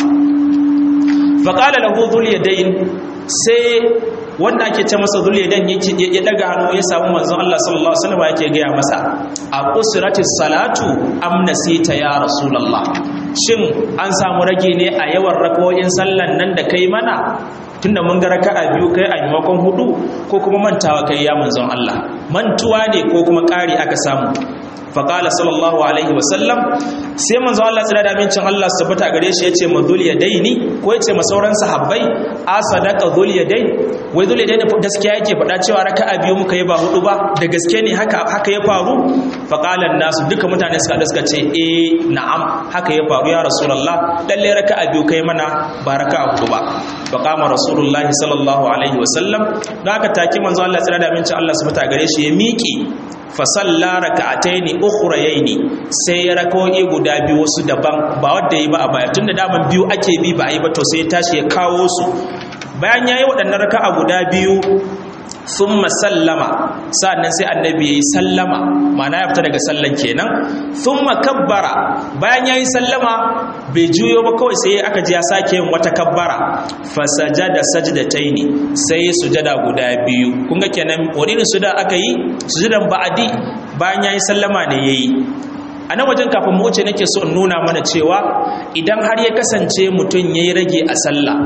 faqala lahu dhul yadayn sai wanda ake ce masa zulidan ya daga hannu ya samu manzon Allah sallallahu alaihi wasallam yake gaya masa a usrati salatu am nasita ya rasulullah shin an samu rage ne a yawan rakawoyin sallan nan da kai mana tunda mun ga raka'a biyu kai a maimakon hudu ko kuma mantawa kai ya manzon Allah mantuwa ne ko kuma ƙari aka samu faƙala sallallahu alaihi wasallam sai manzo Allah tsira da amincin Allah su tabbata gare shi yace ma zul yadaini ko yace ma sauran sahabbai a sadaka zul yadain wai zul yadain gaskiya yake faɗa cewa raka'a biyu muka yi ba hudu ba da gaske ne haka haka ya faru faƙalan nasu duka mutane suka suka ce eh na'am haka ya faru ya rasulullah lalle raka'a biyu kai mana ba raka'a hudu ba faqama rasulullahi sallallahu alaihi wasallam da aka take manzo Allah tsira da amincin Allah su tabbata gare shi ya miƙe fasalla raka'ataini ukhrayaini sai ya rako'i guda biyu wasu daban ba wanda yi ba a baya tunda daman biyu ake bi ba a yi ba to sai ya tashi ya kawo su bayan yayi waɗannan raka'a guda biyu thumma sallama sa'annan sai annabi yayi sallama ma'ana ya fita daga sallan kenan thumma kabbara bayan yayi sallama bai juyo ba kawai sai aka ji ya sake yin wata kabbara fasajada sajdataini sai sujada guda biyu kun ga kenan wani sujada aka yi sujadan ba'adi bayan yayi sallama ne yayi a nan wajen kafin mu wuce nake so in nuna mana cewa idan har ya kasance mutum yayi rage a sallah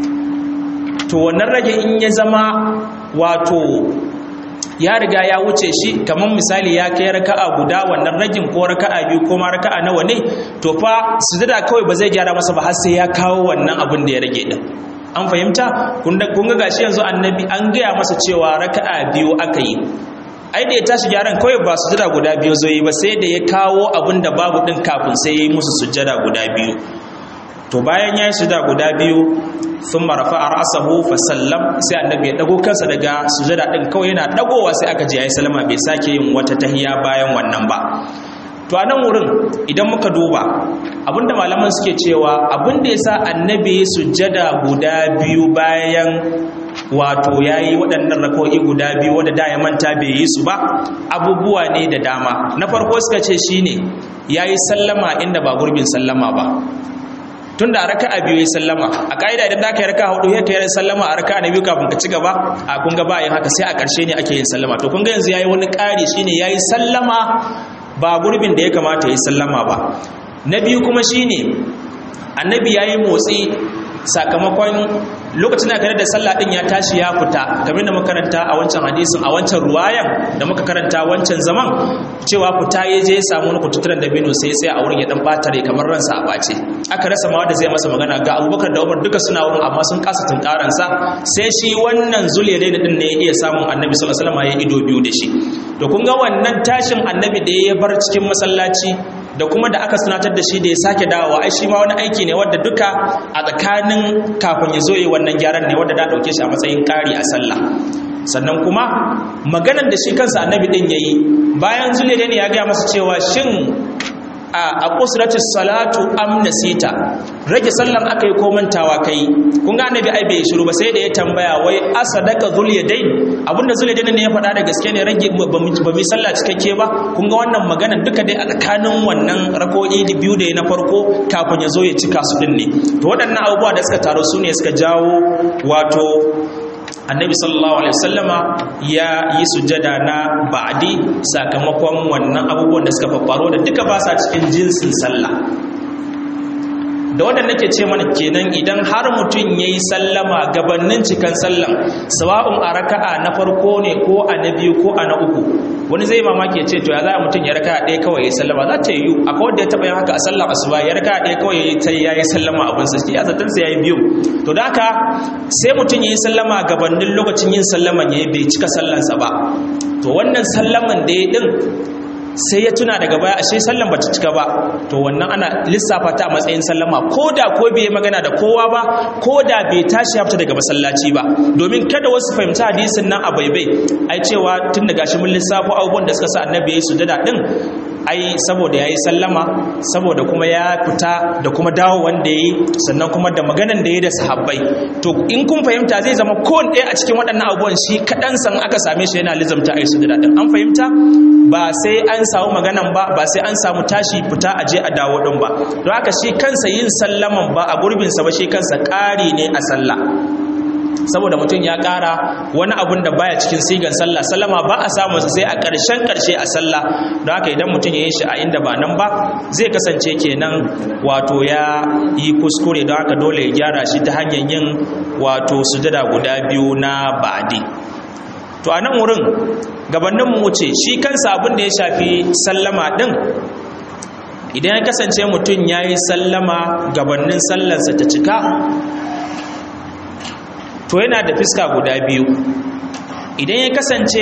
to wannan rage in ya zama wato ya riga ya wuce shi kamar misali ya kai raka'a guda wannan ragin ko raka'a biyu ko ma raka'a nawa ne to fa sujada kawai ba zai gyara masa ba har sai ya kawo wannan abin da ya rage din an fahimta kun ga gashi yanzu annabi an gaya masa cewa raka'a biyu aka yi ai da ya tashi gyaran kawai ba sujada guda biyu zo yi ba sai da ya kawo abin da babu din kafin sai ya yi musu sujada guda biyu to bayan ya yi sujada guda biyu sun marafa a ra'asahu fa sallam sai annabi ya dago kansa daga sujada din kawai yana dagowa sai aka je ya yi salama bai sake yin wata tahiya bayan wannan ba to a nan wurin idan muka duba abinda malaman suke cewa abinda ya sa annabi sujada guda biyu bayan wato ya yi waɗannan rako'i guda biyu wadda da ya manta bai yi su ba abubuwa ne da dama na farko suka ce shine ya yi sallama inda ba gurbin sallama ba tun da raka'a biyu ya sallama a ka'ida idan da ka yi raka'a hudu ya ka yi sallama a raka'a na biyu kafin ka ci gaba a kun ga ba yin haka sai a ƙarshe ne ake yin sallama to kun ga yanzu ya yi wani ƙari shine ya yi sallama ba gurbin da ya kamata ya yi sallama ba na biyu kuma shine annabi ya yi motsi sakamakon lokacin da da sallah din ya tashi ya fita kamar da makaranta a wancan hadisin a wancan ruwayan da muka karanta wancan zaman cewa fita ya je ya samu wani kututturen da bino sai sai a wurin ya dan batare kamar ransa a bace aka rasa ma wanda zai masa magana ga abubakar da umar duka suna wurin amma sun kasa tunkaransa sai shi wannan zuliyadai da din ne ya iya samun annabi sallallahu alaihi wasallam ya ido biyu da shi to kun ga wannan tashin annabi da ya bar cikin masallaci da kuma da aka sanatar da shi da ya sake dawowa ai shi ma wani aiki ne wadda duka a tsakanin kafin ya zo yi wannan gyaran ne wadda da dauke shi a matsayin ƙari a sallah sannan kuma maganar da shi kansa annabi din yayi bayan zulele ne ya gaya masa cewa shin a kusurati salatu am nasita rage sallan aka yi ko mantawa kai kun ga annabi ai bai shiru ba sai da ya tambaya wai asadaka zul yadain abinda zul yadain ne ya faɗa da gaske ne rage ba mu sallah cikakke ba kun ga wannan magana duka dai a tsakanin wannan rako'i da biyu da na farko kafin ya zo ya cika su din ne to waɗannan abubuwa da suka taru su ne suka jawo wato annabi sallallahu alaihi wasallama ya yi sujada na ba'di sakamakon wannan abubuwan da suka faffaro da duka ba sa cikin jinsin sallah da wannan nake ce mana kenan idan har mutum ya yi sallama gabanin cikan sallan sawa'un a raka'a na farko ne ko a na biyu ko a na uku wani zai mamaki ce to ya za mutum ya raka'a ɗaya kawai ya yi sallama za ta yi akwai wanda ya taɓa yin haka a sallar asuba ya raka'a ɗaya kawai ya yi ta ya yi sallama abin sa ya zaton sa ya yi biyu to da haka sai mutum ya yi sallama gabanin lokacin yin sallaman ya yi bai cika sallansa ba to wannan sallaman da ya din sai ya tuna daga baya ashe sallan bata cika ba to wannan ana lissafa ta a matsayin sallama ko da ko bai magana da kowa ba ko da bai tashi ya fita daga masallaci ba domin kada wasu fahimci hadisin nan a baibai ai cewa tun daga shi mun lissafo abubuwan da suka sa annabi ya yi sujada din ai saboda ya yi sallama saboda kuma ya fita da kuma dawo wanda ya yi sannan kuma da maganan da ya da sahabbai to in kun fahimta zai zama kowane ɗaya a cikin waɗannan abubuwan shi kaɗan san aka same shi yana lizamta a yi su daɗin an fahimta ba sai an samu maganan ba ba sai an samu tashi fita a je a dawo ɗin ba don haka shi kansa yin sallaman ba a gurbinsa ba shi kansa ƙari ne a sallah saboda mutum ya ƙara wani abun da baya cikin sigan sallah sallama ba a samu sai a ƙarshen ƙarshe a sallah don haka idan mutum ya yi shi a inda ba nan ba zai kasance kenan wato ya yi kuskure don haka dole ya gyara shi ta hanyar yin wato sujada guda biyu na ba'adi to a nan wurin gabanin mu wuce shi kansa abin da ya shafi sallama din idan ya kasance mutum ya yi sallama gabanin sallarsa ta cika to yana da fiska guda biyu idan ya kasance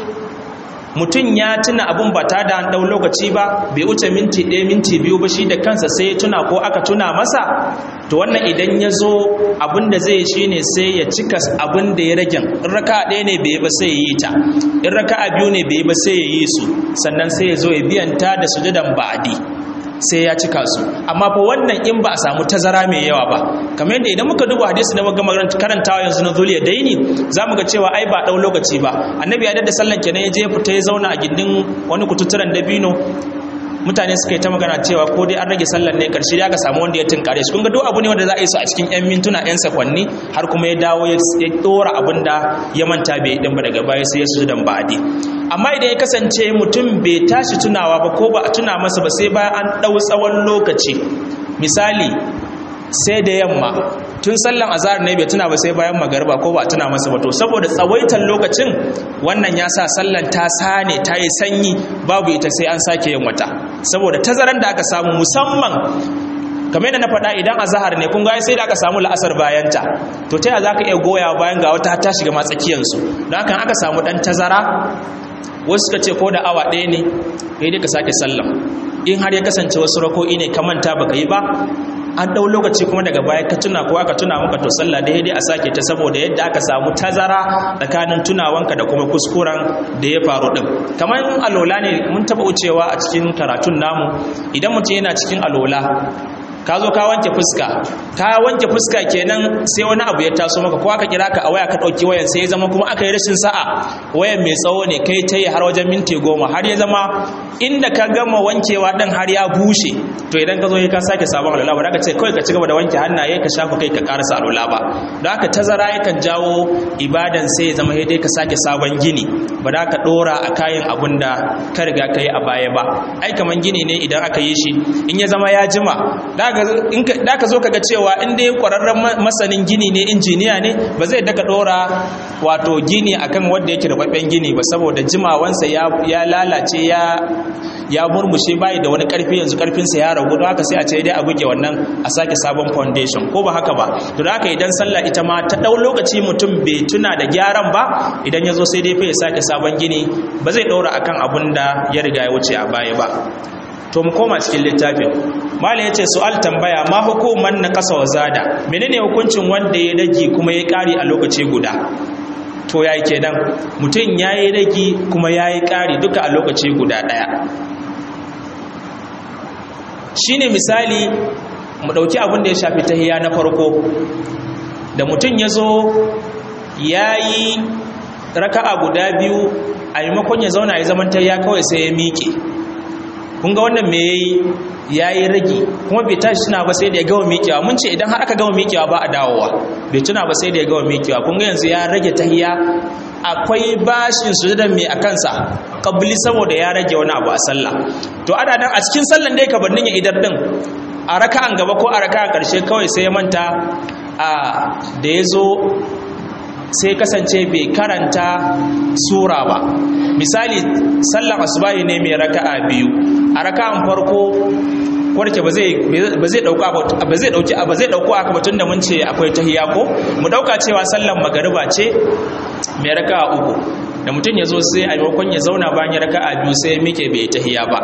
mutum ya tuna abun ba ta da ɗau lokaci ba bai wuce minti ɗaya minti biyu ba shi da kansa sai ya tuna ko aka tuna masa to wannan idan ya zo abin da zai shi ne sai ya cika abin da ya ragen in raka ɗaya ne bai ba sai ya yi ta in raka biyu ne bai ba sai ya yi su sannan sai ya zo ya biyanta da sujudan ba'adi sai ya cika su amma fa wannan in ba a samu tazara mai yawa ba kamar yadda idan muka duba hadisi da muka karantawa yanzu na zuliya daini za mu ga cewa ai ba ɗau lokaci ba annabi ya da sallan kenan ya je fita ya zauna a gindin wani kututturen dabino mutane suka yi ta magana cewa ko dai an rage sallar ne karshe ya ga samu wanda ya tunkare shi kun ga duk abu ne wanda za a yi su a cikin yan mintuna yan sakwanni har kuma ya dawo ya dora abin da ya manta bai din ba daga baya sai ya su dan ba'adi amma idan ya kasance mutum bai tashi tunawa ba ko ba a tuna masa ba sai bayan an dau tsawon lokaci misali sai da yamma tun sallan azhar ne bai tuna ba sai bayan magariba ko ba tuna masa ba to saboda tsawaitan lokacin wannan ya sa sallan ta sane ta yi sanyi babu ita sai an sake yin wata saboda tazaran da aka samu musamman kamar yadda na faɗa idan azhar ne kun ga sai da aka samu la'asar bayanta to ta za ka iya goya bayan ga wata ta shiga matsakiyansu don haka aka samu ɗan tazara wasu suka ce ko da awa ɗaya ne kai dai ka sake sallam in har ya kasance wasu rako'i ne ka manta baka yi ba an ɗau lokaci kuma daga baya ka tuna ko aka tuna maka to sallah da dai a sake ta saboda yadda aka samu tazara tsakanin tunawanka da kuma kuskuren da ya faru din kamar alola ne mun taɓa wucewa a cikin karatun namu idan mutum yana cikin alola ka zo ka wanke fuska ka wanke fuska kenan sai wani abu ya taso maka ko aka kira ka a waya ka ɗauki wayan sai ya zama kuma aka yi rashin sa'a wayan mai tsawo ne kai ta yi har wajen minti goma har ya zama inda ka gama wankewa ɗin har ya bushe to idan ka zo ka sake sabon alwala ba za ka ce kawai ka ci gaba da wanke hannaye ka shafa kai ka karasa alwala ba don haka tazara yakan jawo ibadan sai ya zama dai ka sake sabon gini ba za ka ɗora a kayan abun da ka riga ka yi a baya ba ai kaman gini ne idan aka yi shi in ya zama ya jima da ka zo ka ga cewa in dai kwararren masanin gini ne injiniya ne ba zai daka dora wato gini akan wanda yake rababben gini ba saboda jimawansa ya lalace ya ya murmushe bayi da wani karfi yanzu karfinsa ya ragu don haka sai a ce dai a buge wannan a sake sabon foundation ko ba haka ba to da haka idan sallah ita ma ta dau lokaci mutum bai tuna da gyaran ba idan ya zo sai dai fa ya sake sabon gini ba zai ɗora akan abun da ya riga ya wuce a baya ba to mu koma cikin littafin malam yace su'al tambaya ma hukuman na kasa wa zada menene hukuncin wanda ya rage kuma ya kare a lokaci guda to yayi kenan mutum yayi rage kuma yayi kare duka a lokaci guda daya shine misali mu dauki abin da ya shafi tahiyya na farko da mutum yazo yayi raka'a guda biyu a maimakon ya zauna ya zaman tahiyya kawai sai ya miƙe kun ga wannan me yayi yayi rage kuma bai tashi tuna ba sai da ya gawa miƙewa mun ce idan har aka gawa miƙewa ba a dawowa bai tuna ba sai da ya gawa miƙewa kun ga yanzu ya rage tahiya akwai bashin sujudan mai a kansa kabli saboda ya rage wani abu a sallah to ana nan a cikin sallan dai kabannin ya idar din a raka'an gaba ko a raka'an karshe kawai sai ya manta a da ya zo sai kasance bai karanta sura ba misali sallan asubahi ne mai raka'a biyu a raka'an farko warke ba zai ba zai dauka ba zai dauki ba zai dauko aka batun da mun ce akwai tahiyya ko mu dauka cewa sallan magariba ce mai raka'a uku da mutum ya zo sai a maimakon ya zauna bayan ya raka'a biyu sai ya mike bai tahiya ba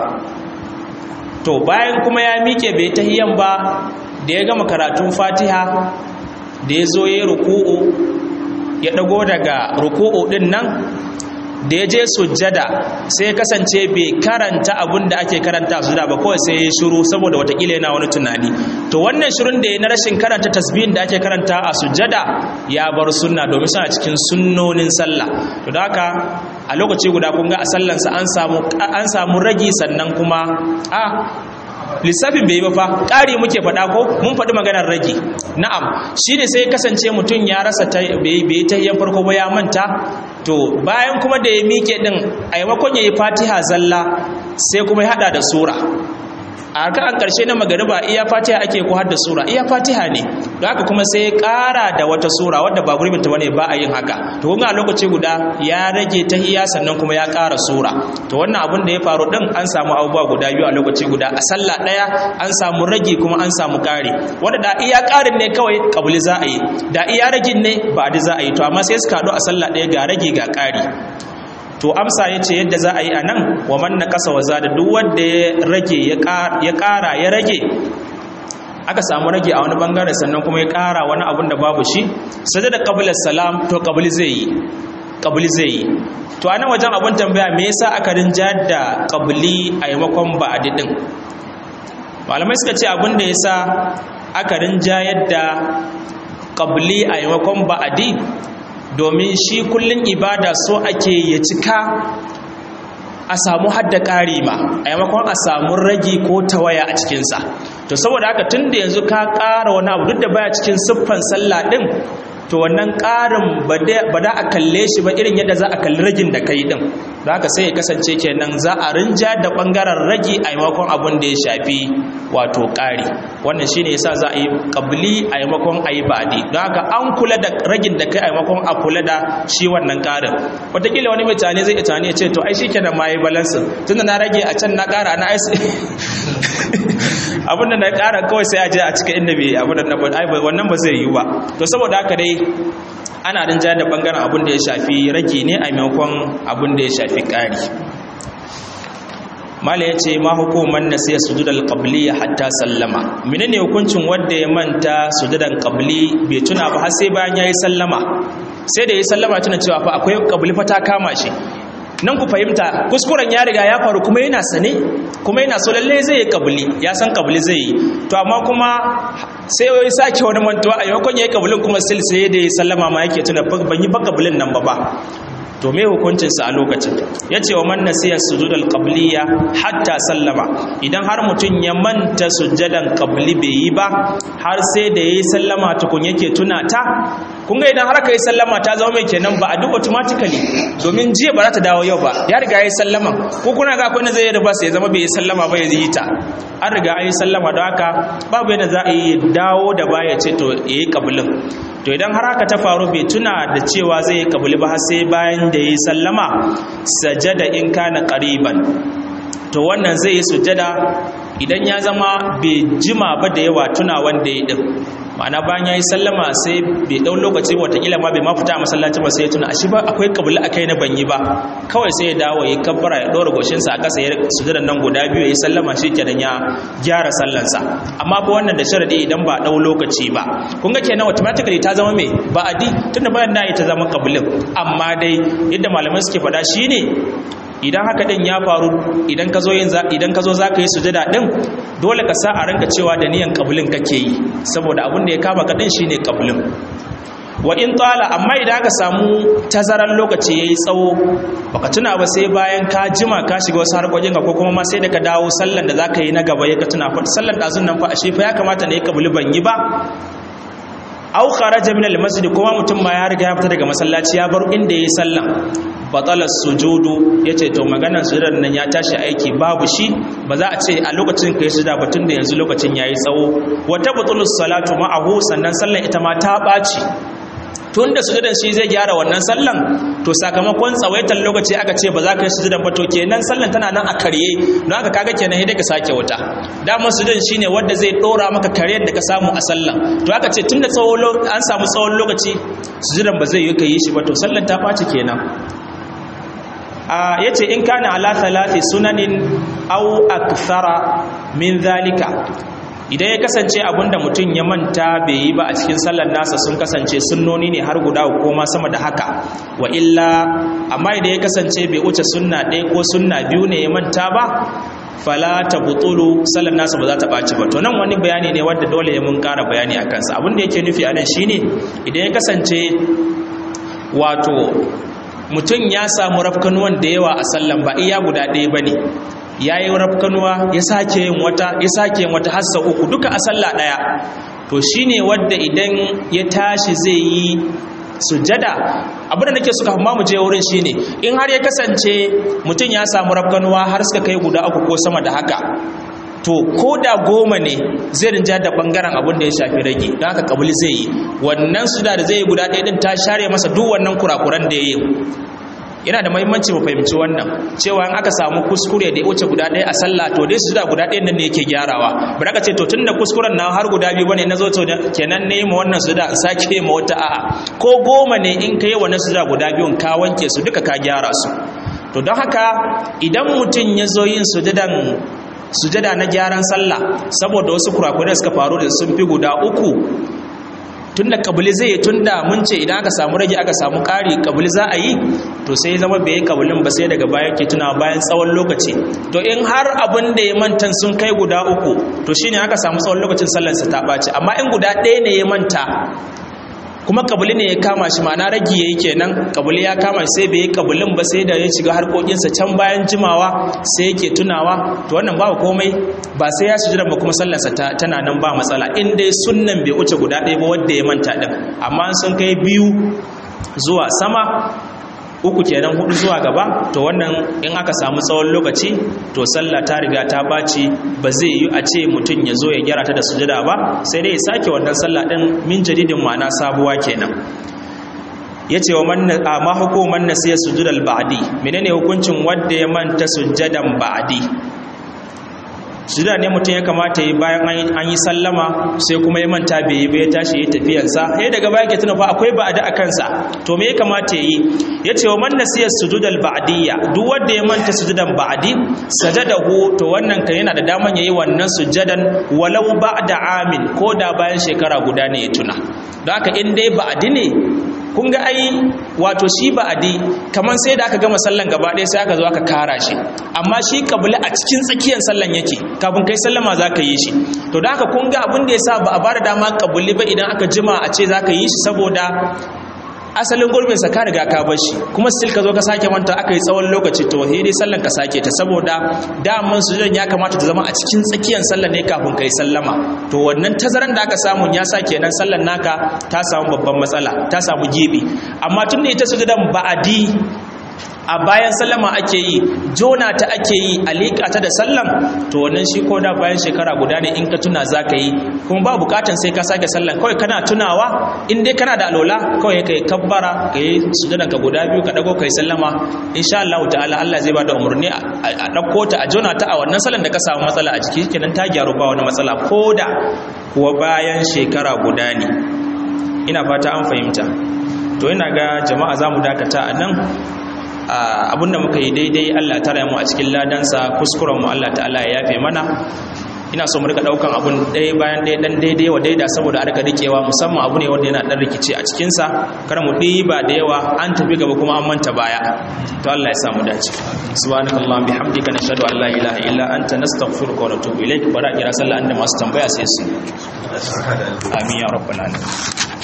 to bayan kuma ya mike bai tahiyan ba da ya gama karatun fatiha da ya zo ya ruku'u ya dago daga ruku'u din nan da ya je sujjada sai kasance bai karanta abin da ake karanta sujjada ba kawai sai ya shiru saboda watakila yana wani tunani to wannan shirun da ya na rashin karanta tasbihin da ake karanta a sujjada ya bar sunna domin suna cikin sunnonin sallah to da haka a lokaci guda kun ga a sallansa an samu an samu ragi sannan kuma a lissafin bai yi ba fa ƙari muke faɗa ko mun faɗi maganar rage na'am shi ne sai kasance mutum ya rasa bai yi ta yin farko ba ya manta to bayan kuma da ya miƙe ɗin a yamakon ya yi fatiha zalla sai kuma ya haɗa da sura a kan ƙarshe na magariba iya fatiha ake ko har da sura iya fatiha ne don haka kuma sai ya ƙara da wata sura wadda ba gurbin ta bane ba a yin haka to kun ga lokaci guda ya rage tahiyya sannan kuma ya ƙara sura to wannan abin da ya faru din an samu abubuwa guda biyu a lokaci guda a sallah ɗaya an samu rage kuma an samu ƙari wanda da iya ƙarin ne kawai kabuli za a yi da iya ragin ne ba a za a yi to amma sai suka haɗu a sallah ɗaya ga rage ga ƙari to amsa ya ce yadda za a yi a nan wa manna ƙasa wa zada duk wanda ya rage ya ƙara ya rage aka samu rage a wani bangare sannan kuma ya ƙara wani abun da babu shi sai da ƙabilar salam to ƙabili zai yi ƙabili zai yi to a nan wajen abun tambaya me yasa aka rinja da ƙabili a yamakon ba'adi din malamai suka ce abin da yasa aka rinja yadda ƙabili a yamakon ba'adi domin shi kullum ibada so ake ya cika a samu hadda ƙari ma a yamakon a samu ragi ko tawaya a cikinsa to saboda haka tun da yanzu ka ƙara wani abu duk da baya cikin siffan sallah ɗin to wannan ƙarin ba da a kalle shi ba irin yadda za a kalli ragin da kai ɗin da haka sai ya kasance kenan za a rinja da ɓangaren ragi a yamakon abin da ya shafi wato ƙari wannan shine yasa za a yi ƙabli a yamakon a yi baɗi don haka an kula da ragin da kai a yamakon a kula da shi wannan ƙarin wataƙila wani mai tane zai tane ya ce to ai shi kenan ma yi balansin tunda na rage a can na ƙara na aisi abin da na ƙara kawai sai a je a cika inda bai abin da na wannan ba zai yi ba to saboda haka dai ana rinja da bangaren abin da ya shafi rage ne a maimakon abin da ya shafi ƙari mala ya ce ma hukumar na sai sujudal qabli hatta sallama menene hukuncin wanda ya manta sujudan qabli bai tuna ba har sai bayan yayi sallama sai da yayi sallama tuna cewa fa akwai qabli fa ta kama shi nan ku fahimta kuskuren ya riga ya faru kuma yana sane kuma yana so lalle zai yi kabuli ya san kabuli zai yi to amma kuma sai ya sake wani mantuwa a yankon ya yi kabulin kuma sil sai da ya sallama ma yake tuna ban yi ba kabulin nan ba ba to me hukuncinsa a lokacin ya ce wa man nasiya sujudal qabliya hatta sallama idan har mutum ya manta sujjadan qabli bai yi ba har sai da yayi sallama tukun yake tuna ta kun ga idan har ka yi sallama ta zama mai kenan ba a duk automatically domin jiya ba za ta dawo yau ba ya riga ya yi sallama ko kuna ga akwai zai yi ba sai ya zama bai yi sallama ba ya yi ta an riga an yi sallama don haka babu yadda za a yi dawo da baya ce to ya yi kabulin to idan har haka ta faru bai tuna da cewa zai yi kabuli ba har sai bayan da ya yi sallama sajada in kana qariban to wannan zai yi sujada idan ya zama bai jima ba da yawa tuna wanda ya din ma'ana bayan ya yi sallama sai bai ɗau lokaci watakila ma bai ma fita a masallaci ba sai ya tuna ashe ba akwai kabula a kai na banyi ba kawai sai ya dawo ya kabbara ya ɗora goshinsa a ƙasa ya sujudan nan guda biyu ya yi sallama shi kenan ya gyara sallansa amma ko wannan da sharadi idan ba ɗau lokaci ba kun ga kenan automatically ta zama mai ba adi tunda bayan na ta zama kabulin amma dai yadda malamai suke faɗa shine idan haka din ya faru idan ka zo yin idan ka zo zaka yi sujada din dole ka sa a ranka cewa da niyan kabulin kake yi saboda abin da ya kama ka din shine kabulin wa in tala amma idan aka samu tazaran lokaci yayi tsawo baka tuna ba sai bayan ka jima ka shiga wasu harkokin ka ko kuma ma sai da ka dawo sallan da zaka yi na gaba ya ka tuna fa sallan dazun nan fa ashe fa ya kamata ne kabuli ban yi ba au kharaja min al-masjid kuma mutum ma ya riga ya fita daga masallaci ya bar inda yayi sallan batalar sujudu yace to maganar sujudar nan ya tashi aiki babu shi ba za a ce a lokacin kai sujuda ba tunda yanzu lokacin yayi tsawo wa tabtulus salatu ma'ahu sannan sallan ita ma ta baci tun da sujudan shi zai gyara wannan sallan to sakamakon tsawaitar lokaci aka ce ba za ka yi sujudan ba to kenan sallan tana nan a karye don haka kaga kenan sai ka sake wuta damar sujudan shine wanda zai dora maka karyar da ka samu a sallan to aka ce tun da an samu tsawon lokaci sujudan ba zai yi ka yi shi ba to sallan ta ɓaci kenan ya ce in kana ala thalathi sunanin au akthara min zalika idan ya kasance abinda mutum ya manta bai yi ba a cikin sallar nasa sun kasance sunnoni ne har guda ko ma sama da haka wa illa amma idan ya kasance bai wuce sunna ɗaya ko sunna biyu ne ya manta ba fala ta butulu sallar nasa ba za ta ɓaci ba to nan wani bayani ne wanda dole ya mun ƙara bayani a kansa abin da yake nufi a nan shine idan ya kasance wato mutum ya samu rafkanuwan da yawa a sallan ba iya guda ɗaya ba ne ya yi rafkanuwa ya sake yin wata ya sake yin wata hassa uku duka a sallah ɗaya to shine wadda idan ya tashi zai yi sujada abinda nake suka hamma mu je wurin shine in har ya kasance mutum ya samu rafkanuwa har suka kai guda uku ko sama da haka to ko da goma ne zai rinja da bangaren abin da ya shafi rage don haka kabuli zai yi wannan suda da zai yi guda ɗaya din ta share masa duk wannan kurakuran da ya yi yana da mahimmanci mu fahimci wannan cewa in aka samu kuskure da ya wuce guda ɗaya a sallah to dai suda guda ɗaya nan ne yake gyarawa ba ka ce to tunda kuskuren na har guda biyu bane na zo to kenan ne ma wannan suda sake ma wata a'a ko goma ne in ka yi wannan suda guda biyun ka wanke su duka ka gyara su to don haka idan mutum ya zo yin sujadan sujada na gyaran sallah saboda wasu kurakurai suka faru da sun fi guda uku tunda kabili zai yi tunda mun ce idan aka samu rage aka samu ƙari kabili za a yi to sai ya zama bai yi kabilin ba sai daga baya ke tuna bayan tsawon lokaci to in har abin da ya manta sun kai guda uku to shine aka samu tsawon lokacin sallarsa ta ɓaci amma in guda ɗaya ne ya manta kuma kabuli ne ya kama shi ma'ana ragi yayi kenan kabuli ya kama shi sai bai yi kabulin ba sai da ya shiga harkokinsa can bayan jimawa sai yake tunawa to wannan babu komai ba sai ya sujura ba kuma sallarsa tana nan ba matsala in dai sunnan bai wuce guda ɗaya ba wanda ya manta din amma sun kai biyu zuwa sama uku kenan hudu zuwa gaba to wannan in aka samu tsawon lokaci to sallah ta riga ta baci ba zai yi a ce mutum ya zo ya gyara ta da sujada ba sai dai ya sake wannan sallah din min jadidin ma'ana sabuwa kenan yace wa man ma hukuman nasiya sujudal ba'di menene hukuncin wanda ya manta sujadan ba'di sujada ne mutum ya kamata yi bayan an yi sallama sai kuma ya manta bai yi ba ya tashi ya tafiyarsa sai daga baya ke tuna fa akwai ba'adi a kansa to me ya kamata yi ya ce wa man nasiya sujudal ba'diyya duk wanda ya manta sujudan ba'di sajadahu to wannan kan yana da daman yayi wannan sujadan walau ba'da amin ko da bayan shekara guda ne ya tuna don haka in dai ba'di ne kun ga ai wato shi ba'adi kaman sai da aka gama sallan gaba ɗaya sai aka zo aka kara shi amma shi kabila a cikin tsakiyar sallan yake kafin kai sallama za ka yi shi to da haka kun ga abin da ya sa ba a bada dama kabuli ba idan aka jima a ce za ka yi shi saboda asalin gurbin sa ka riga ka bar shi kuma still ka zo ka sake manta aka yi tsawon lokaci to sai dai sallan ka sake ta saboda daman sujudan ya kamata ta zama a cikin tsakiyar sallan ne kafin kai sallama to wannan tazaran da aka samu ya sa kenan sallan naka ta samu babban matsala ta samu gibi amma tun da ita sujudan ba'adi a bayan sallama ake yi jona ta ake yi a liƙa ta da sallam to wannan shi ko da bayan shekara guda ne in ka tuna za ka yi kuma ba bukatan sai ka sake sallan kawai kana tunawa in dai kana da alola kawai ka yi kabbara ka yi sujudan ka guda biyu ka dago ka yi sallama insha Allah ta'ala Allah zai ba da umarni a ɗauko ta a jona ta a wannan sallan da ka samu matsala a jiki kenan ta gyaru ba wani matsala ko da kuwa bayan shekara guda ne ina fata an fahimta to ina ga jama'a za mu dakata a nan abinda muka yi daidai Allah tara mu a cikin ladansa kuskuren mu Allah ta'ala ya yafe mana ina so mu rika daukan abun ɗaya bayan ɗaya dan daidai wa daida saboda a rika rikewa musamman abu ne wanda yana dan rikici a cikin sa kar mu ba da yawa an tafi gaba kuma an manta baya to Allah ya samu dace subhanakallah bihamdika nashhadu an la ilaha illa anta nastaghfiruka wa natubu ilaik bara kira sallah inda masu tambaya sai su amin ya rabbal alamin